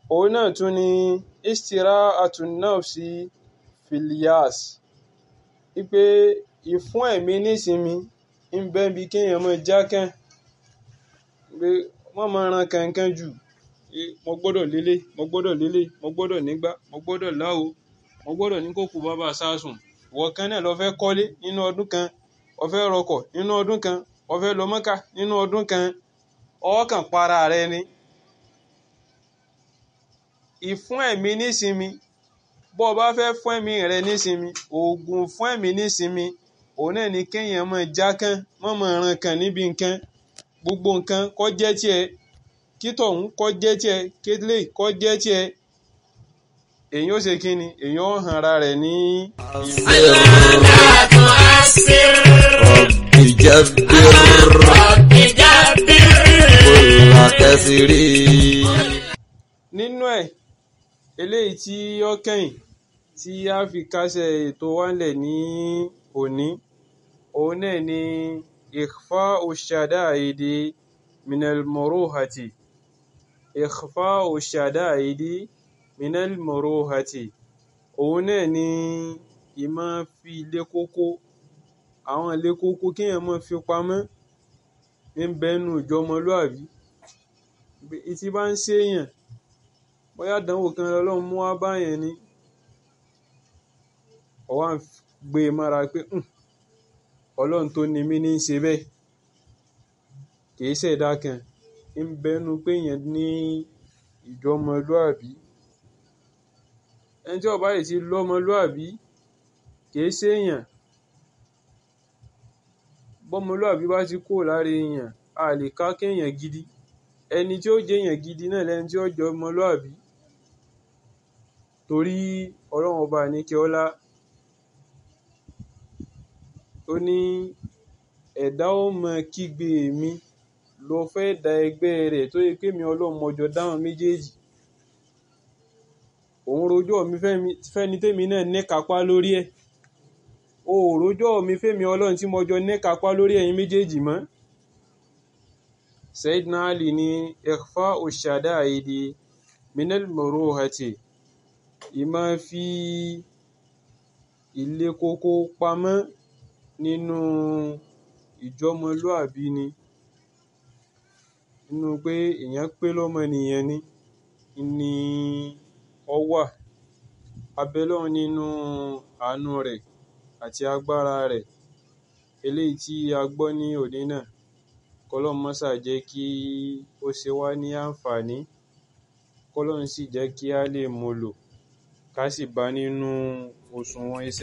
òun náà tún ni istira'atun nafsi fil yas wípé ìfún ẹ̀mí nísinmi ń bẹ bí kéèyàn máa jákàn pé wọ́n máa ran kankan jù mo gbọ́dọ̀ lélẹ̀ mo gbọ́dọ̀ lélẹ̀ mo gbọ́dọ̀ nígbà mo gbọ́dọ̀ láwo mo gbọ́dọ̀ ní kókò bàbá sásùn ìwọ kan náà lọ fẹ́ kọ́lé nínú ọdún kan o fẹ́ rọkọ̀ nínú ọdún kan o fẹ́ lọ Mọ́kà nínú ọdún kan ọkàn para rẹ ni ìfún ẹ̀mí nísinmi bó o bá fẹ́ fún ẹ̀mí rẹ nísinmi oògùn fún ẹ̀mí nísinmi òun náà ni kéèyàn máa jákàn má máa ran kan níbi nǹkan gbogbo nǹkan kó jẹ́ tiẹ̀ kí tọ̀hún kó jẹ́ tiẹ̀ kélé kó jẹ́ tiẹ̀ èyàn ó ṣe kí ni èyàn ó hàn ara rẹ̀ ní. رب جبر كل كسر nínú ẹ̀ eléyìí tí ó kẹ́yìn tí a fi kásẹ̀ ètò wálẹ̀ ní òní òun náà ni ikhfa'u shada'idi minal muruhati ikhfa'u shada'idi minal muruhati òun náà ni ìmọ̀ fi ilé kókó àwọn ilé kókó kéèyàn máa fi pamọ́ ń bẹ́nu ìjọmọlúàbí tí bá ń ṣèyàn bóyá àdánwò kan lọ́lọ́run mú wá báyẹn ni ó wá ń gbé e mára pé ọlọ́run tó ni mí ní í ṣe bẹ́ẹ̀ kìí ṣẹ̀dá kan ń bẹ́nu pé èèyàn ní ìjọmọlúàbí ẹni tí ó bá yìí ti lọ́mọlúàbí kìí ṣèèyàn bọ́mọlúàbí bá ti kúrò lára èèyàn a lè ká kéèyàn gidi ẹni tí ó jẹ́ èèyàn gidi náà lẹni tí ó jọ ọmọlúàbí torí ọlọ́run ọba àníkẹ́ ọlá ó ní ẹ̀dá ó mọ kígbe mi lọ fẹ́ da ẹgbẹ́ rẹ̀ tó yẹ pé mi ọlọ́run mọjọ dáhùn méjèèjì òun rojọ́ mi fẹ́ni tèmi náà ní kápá lórí ẹ̀ o ò rojọ́ mi fẹ́mi ọlọ́run tí mo jọ ní kápá lórí ẹ̀yin méjèèjì mọ́ Sayyidina Ali ní ikhfa'u shada'idi minal muruhati ìmọ̀ fi ilé kókó pamọ́ nínú ìjọmọlúàbí ni nínú pé èèyàn pé lọ́mọnìyàn ni ni ó wà abẹ́lọ́run nínú àánú rẹ̀ àti agbára rẹ̀ eléyìí tí a gbọ́ ní òní náà kọ́lọ́run mọ́sà jẹ́ kí ó ṣe wá ní àǹfààní kọ́lọ́run sì jẹ́ kí a lè mú lò ká sì bá nínú òṣùwọ̀n iṣẹ́